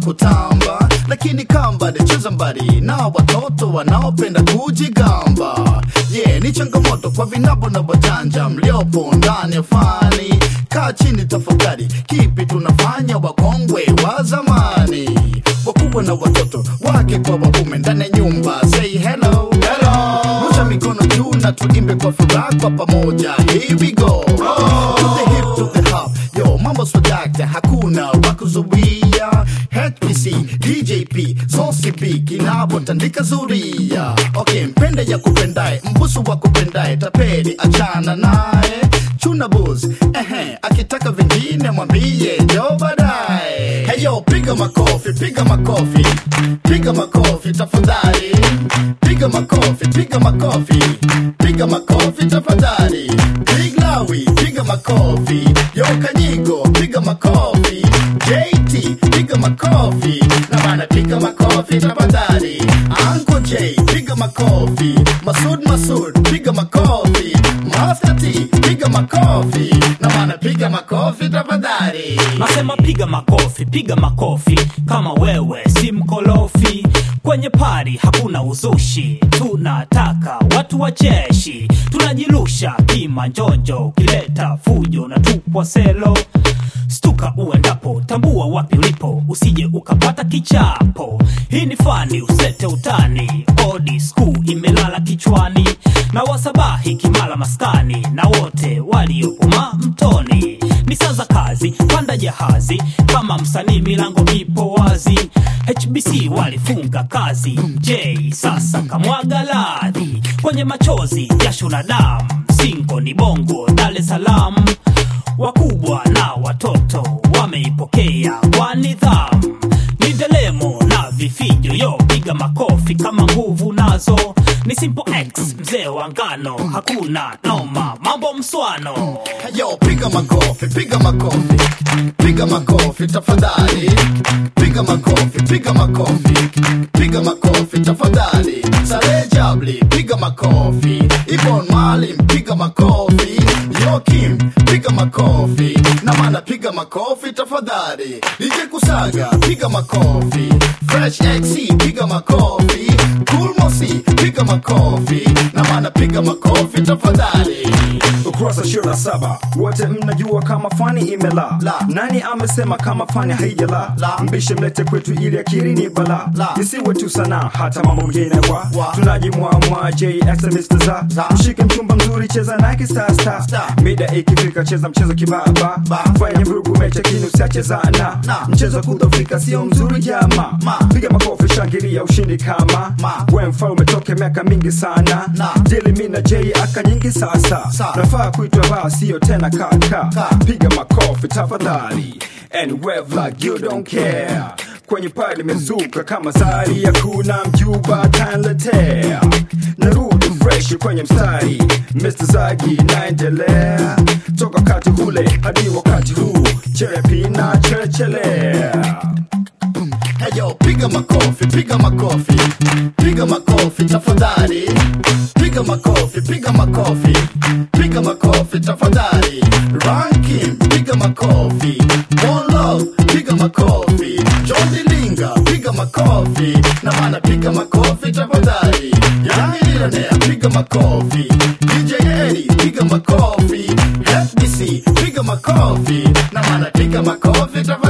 kutamba lakini kamba cheza mbali na watoto wanaopenda kujigamba yeah, ni changamoto kwa vinabo na wajanja mliopo ndani ya fani kaa chini tafakari kipi tunafanya wakongwe wa zamani wakubwa na watoto wake kwa waume ndani ya nyumba say hello hello rusha mikono juu na tuimbe kwa furaha kwa pamoja here we go to the hip to the hop yo mambo swadakta hakuna wakuzuia HPC DJP Sosipi kinabo tandika zuria okay mpende ya kupendae mbusu wa kupendae tapeli achana naye chuna buz ehe akitaka vingine mwambie jo baadaye heyo piga makofi piga makofi piga makofi tafadhali piga makofi piga makofi piga makofi tafadhali big lawi piga makofi yo kanyigo piga makofi JT piga makofi na bana piga makofi tafadhali Uncle J piga makofi Masud Masud piga makofi Master T piga makofi na bana piga makofi tafadhali Nasema piga makofi, piga makofi kama wewe si mkolofi. Kwenye pari hakuna uzushi, tunataka watu wacheshi, tunajirusha kimanjonjo, ukileta fujo na tupwa selo. Stuka uendapo, tambua wapi ulipo, usije ukapata kichapo. Hii ni fani, usete utani, odi school imelala kichwani, na wasabahi kimala maskani, na wote waliopuma mtoni. Ni saa za kazi, panda jahazi, kama msanii milango ipo wazi. HBC walifunga kazi, J sasa kamwaga ladhi kwenye machozi, jasho na damu. Singo ni bongo, Dar es Salaam wakubwa na watoto wameipokea kwa nidhamu ni delemo na vifijo yo piga makofi kama nguvu nazo ni simple x mzee wa ngano hakuna noma mambo mswano Yo, piga makofi, piga makofi, piga makofi tafadhali, piga makofi, piga makofi, piga makofi tafadhali. Saleh Jabli, piga makofi, Ibon Malim, piga makofi, Yokim, piga makofi, na mana piga makofi tafadhali. DJ Kusaga, piga makofi, Fresh XC, piga makofi, Cool Mosi, piga makofi, na mana piga makofi tafadhali. ukurasa ishirini na saba wote mnajua kama fani imela La. nani amesema kama fani haijala La. mbishe mlete kwetu ili akiri ni bala La. isiwe tu sana hata mambo mengine wa Wa. tunajimwamwa jxmr za Za. mshike mchumba mzuri cheza nake sasa Star. mida ikifika cheza mchezo kibaba Ba. fanya vurugu mecha kinu usiachezana Na. mchezo kudhofika sio mzuri jama Ma. piga makofi shangilia ushindi kama Ma. we mfalme toke miaka mingi sana Na. dili mi na j aka nyingi sasa Sa. nafaa kuitwa baa sio tena kaka Ka. piga makofi tafadhali and wave like you don't care kwenye pale limezuka kama sari ya kuna mjuba kanletea narudi fresh kwenye mstari Mr. Zagi naendelea toka wakati ule hadi wakati huu cherepi na cherechelea Heyo, piga makofi, piga makofi, piga makofi tafadhali, piga makofi, piga makofi, piga makofi tafadhali. Ranking, piga makofi, One Love, piga makofi, John Dilinga, piga makofi, na mana piga makofi tafadhali. Yangi Millionaire, piga makofi, DJ Eddie, piga makofi, FBC, piga makofi, na mana piga makofi tafadhali.